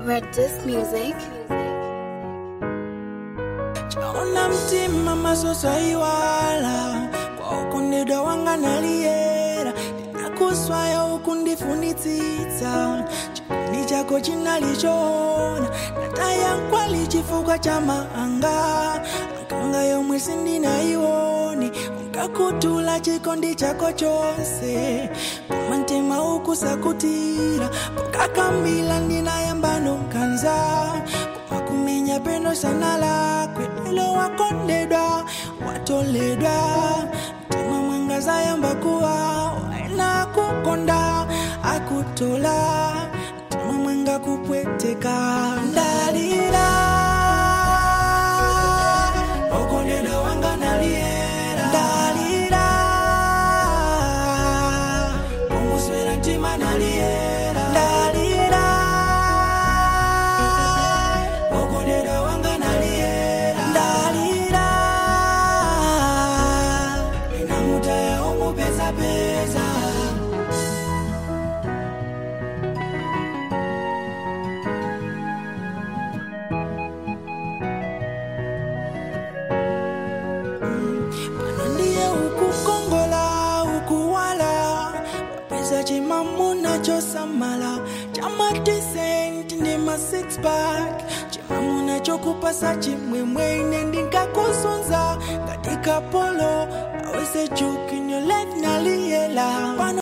Red Disc Music. chaona mtima masoso iwala kwa ukundidwa wanga naliyera ndinakuswaya ukundifunitsitsa chikondi chako chinalichona nataya nkwali chifukwa cha maanga ankanga yomwe sindinaiwone unkakutula chikondi chako chonse koma mtima ukusakutira pokakambila ndinayamba nonkanza koma kumenya peno sana lakwe ilo wakondedwa watoledwa mtima mwangaza yamba kuwa waena kukonda akutola mtima mwanga kupweteka ndalira okondedwa wanga naliera ndalira kumuswera mtima naliera ndalira okondedwa wanga naliera ndalira inamutaya umupezapeza pano ndiye ukukongola ukuwala wapeza chimamuna chosamala chamadisenti ndi ma six pack chimamuna chokupasa chimwemwe ine ndinkakusunza ngati kapolo awese juki in your life naliyela pano